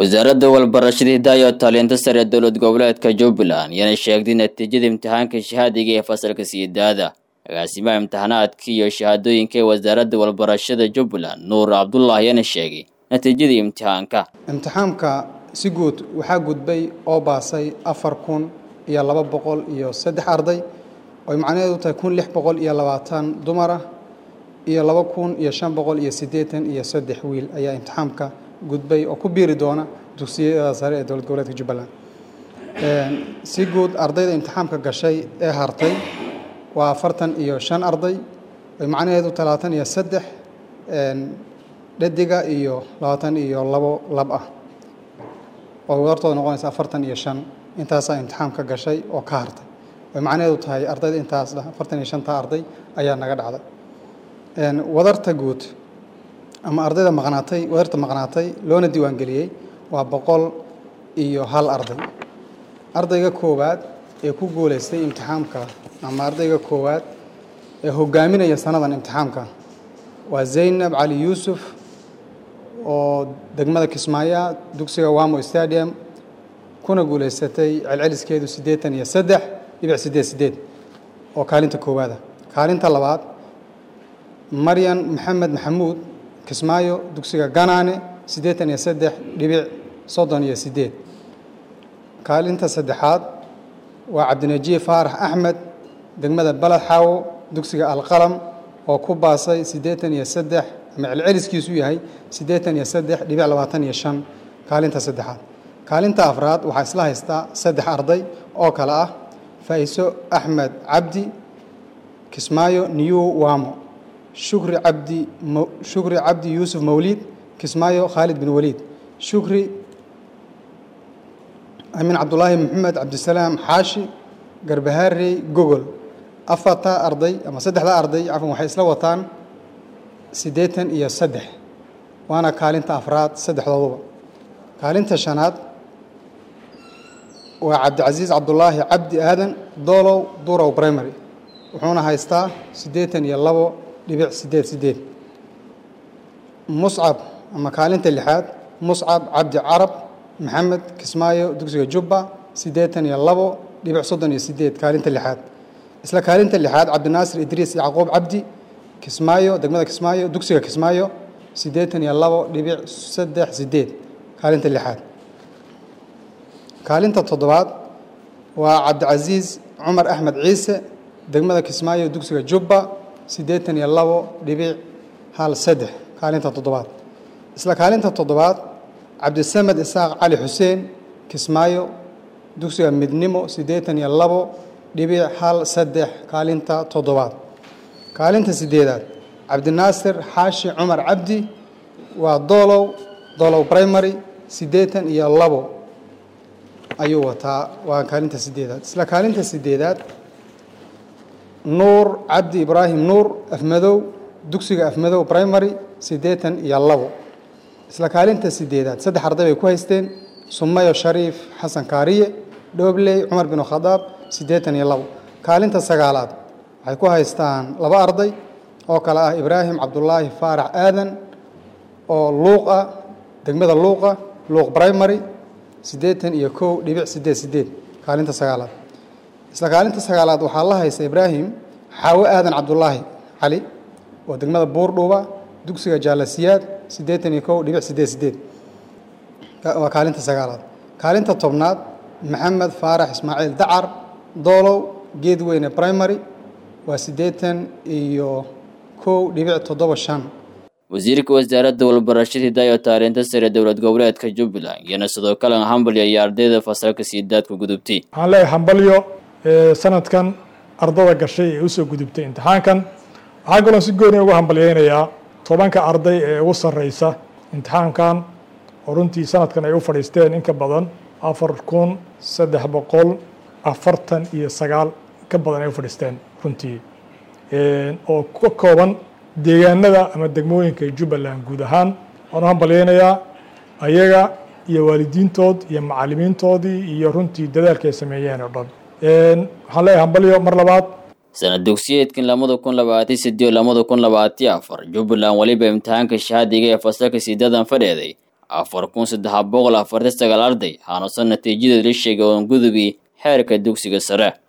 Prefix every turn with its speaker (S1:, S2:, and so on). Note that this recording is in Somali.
S1: wasaaradda walbarashada hidaaya taalinta sare ee dowlad goboleedka jubbaland yana sheegtay natiijada imtixaanka shahaadiga ee fasalka sideedaada agaasimaha imtixaanaadka iyo shahaadooyinka ee wasaaradda walbarashada jubbaland nuur cabdullah yana sheegay natiijadii imtixaanka
S2: imtixaamka si guud waxaa gudbay oo baasay afar kun iyo laba boqol iyo saddex arday oy macnaheedu tahay kun lix boqol iyo labaatan dumar ah iyo laba kun iyo shan boqol iyo siddeetan iyo saddex wiil ayaa imtixaamka gudbay oo ku biiri doona dugsiyada sare ee dowlad goboleedka jubbaland si guud ardayda imtixaamka gashay ee hartay waa afartan iyo shan arday oy macnaheedu talaatan iyo saddex dhadiga iyo labaatan iyo labo lab ah oo wadartooda noqonaysa afartan iyo shan intaasaa imtixaamka gashay oo ka hartay oy macnaheedu tahay ardayda intaas afartan iyo shanta arday ayaa naga dhacday wadarta guud ama ardayda maqnaatay wadarta maqnaatay loona diiwaangeliyey waa boqol iyo hal arday ardayga koowaad ee ku guuleystay imtixaamka ama ardayga koowaad ee hogaaminaya sanadan imtixaamka waa zaynab cali yuusuf oo degmada kismaayo dugsiga wamo stadium kuna guuleysatay celceliskeedu siddeetan iyo saddex dhibic siddeed siddeed oo kaalinta koowaada kaalinta labaad maryan maxamed maxamuud kismaayo dugsiga ganaane siddeetan iyo saddex dhibic soddon iyo siddeed kaalinta saddexaad waa cabdinajiib faarax axmed degmada baled xaawo dugsiga alqalam oo ku baasay siddeetan iyo saddex ama celceliskiisu yahay siddeetan iyo saddex dhibic labaatan iyo shan kaalinta saddexaad kaalinta afraad waxaa isla haystaa saddex arday oo kale ah faa'iso axmed cabdi kismaayo new wamo shukri cabdi shukri cabdi yuusuf mawliid kismaayo khaalid bin waliid shukri amin cabdulaahi maxamed cabdisalaam xaashi garbahaarey gogol afarta arday ama saddexda arday cafan waxay isla wataan siddeetan iyo saddex waana kaalinta afraad saddexdooduba kaalinta shanaad waa cabdicasiis cabdulaahi cabdi aadan doolow durow primary wuxuuna haystaa siddeetan iyo labo dhibic siddeed siddeed muscab ama kaalinta lixaad muscab cabdi carab maxamed kismaayo dugsiga jubba siddeetan iyo labo dhibic soddon iyo siddeed kaalinta lixaad isla kaalinta lixaad cabdinaasir idriis yacquub cabdi kismaayo degmada kismaayo dugsiga kismaayo siddeetan iyo labo dhibic saddex siddeed kaalinta lixaad kaalinta toddobaad waa cabdicasiis cumar axmed ciise degmada kismaayo dugsiga jubba siddeetan iyo labo dhibic hal saddex kaalinta toddobaad isla kaalinta toddobaad cabdisamed isaaq cali xuseen kismaayo dugsiga midnimo siddeetan iyo labo dhibic hal saddex kaalinta toddobaad kaalinta siddeedaad cabdinaasir xaashi cumar cabdi waa doolow doolow primary siddeetan iyo labo ayuu wataa waa kaalinta siddeedaad isla kaalinta siddeedaad nuur cabdi ibraahim nuur afmadow dugsiga afmadow primary siddeetan iyo labo isla kaalinta siddeedaad saddex arday bay ku haysteen sumayo shariif xasan kaariye dhoobley cumar bin khadaab siddeetan iyo labo kaalinta sagaalaad waxay ku haystaan laba arday oo kale ah ibraahim cabdulaahi faarax aadan oo luuq ah degmada luuqa luuq primary siddeetan iyo kow dhibic siddeed siddeed kaalinta sagaalaad isla kaalinta sagaalaad waxaa la haysta ibraahim xaawo aadan cabdulaahi cali oo degmada buurdhuuba dugsiga jaalasiyaad siddeetan iyo kow dhibic siddeed siddeed waa kaalinta sagaalaad kaalinta tobnaad maxamed faarax ismaaciil dacar doolow geedweyne primary waa siddeetan iyo kow dhibic toddoba shan
S1: wasiirka wasaaradda walbarashada hidaaya taalinta sare dowlad goboleedka jubbaland iyana sidoo kale hambalyo iyo ardayda fasalka siidaadka gudubtay
S3: waxaan leeyahay hambalyo sanadkan ardada gashay ee usoo gudubtay imtixaankan waxaa kaloo si gooni ugu hambalyeynayaa tobanka arday ee ugu sarreysa imtixaankan oo runtii sanadkan ay u fadhiisteen in ka badan afar kun saddex boqol afartan iyo sagaal ka badan ay u fadhiisteen runtii oo ka kooban deegaanada ama degmooyinka jubbaland guud ahaan waan u hambalyeynayaa ayaga iyo waalidiintood iyo macalimiintoodii iyo runtii dadaalka ay sameeyeen oo dhan waxaan leeyahay hambalyo mar labaad
S1: sanad dugsiyeedkan lamada kun labaatan sideed lamada kun labaatan afar jubbaland weliba imtixaanka shahaadiga ee fasalka sideedan fadheeday afar kun saddex boqol afartan sagaal arday hanuusan natiijadeed la sheegay oon gudubi xeerka dugsiga sare